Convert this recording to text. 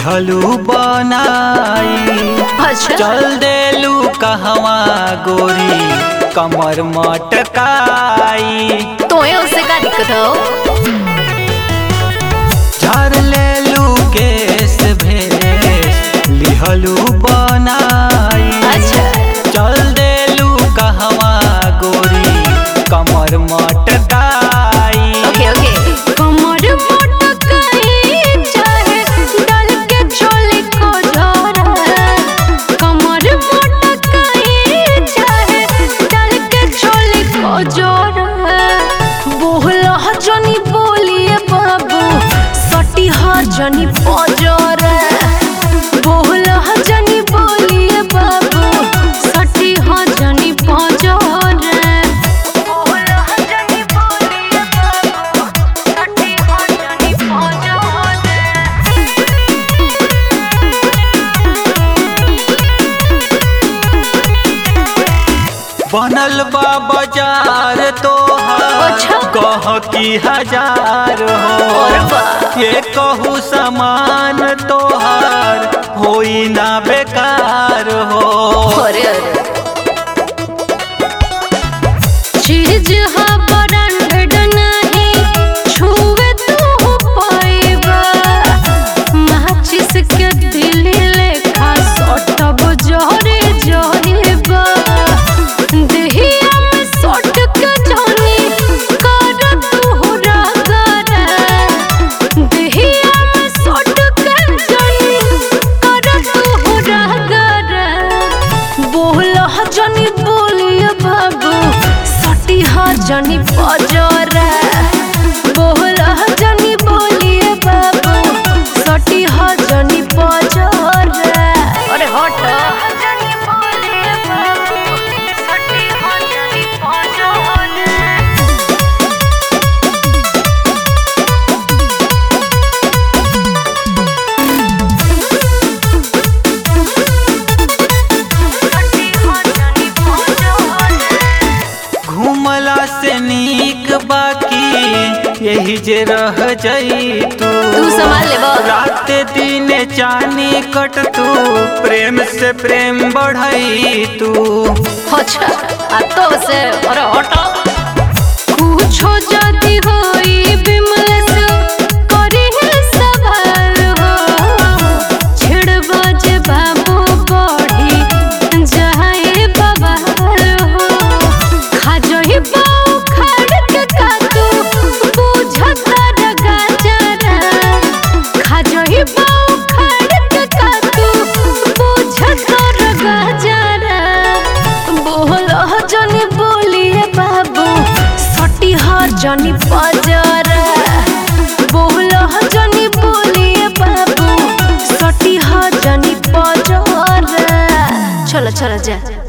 लिहलू बनाई अच्छा चल देलू कहवा गोरी कमर मटकाई तोए उससे का दिक्कत हो झर लेलू केस भेस लिहलू बनाई अच्छा चल देलू कहवा गोरी कमर मटकाई ओके ओके कमर मटकाई चाहे डाल के चोली को झोरा कमर मटकाई चाहे डाल के चोली को झोरा बोहला जनी बोलिए बाबू सटी जनी पजोरा बोहला जनी बोलिए बाबू सटी जनी पजोरा बनल बा बाजार तोहार अच्छा। कह की हजार और हो बा। ये कहू समान तोहार होई ना बेकार हो अरे अरे चीज हा ब्रांडेड नहीं छुए तू पाइबा माचिस के दिल लेखा सटब जोरे जोरेबा देहिया में सट के जानी कर तू रागरा देहिया में सट के जानी कर तू रागरा बोल जनी बोलिए बाबू सटी जनी पजरा बोल जनी बोलिए बाबू सटी जनी पजरा अरे हट जनी बोलिए बाबू सटी जनी पजरा घूमला से नीक बाकी यही जे रह जाई तू तू संभाल ले बा। रात दिन चानी कट तू प्रेम से प्रेम बढ़ई तू अच्छा आ तो से अरे हटो कुछो जदी होई बिमल से करी है सवाल हो छिड़ बजे बाबू बढ़ी जाए बवाल हो खा जही बाऊ खड़ के कातू बुझता रगा जरा खा जही बाऊ खड़ के कातू बुझता रगा जरा बोल जनी बोलिए बाबू सटी जनी पजरा बोल जनी बोलिए बाबू सटी जनी पजरा चलो चलो जा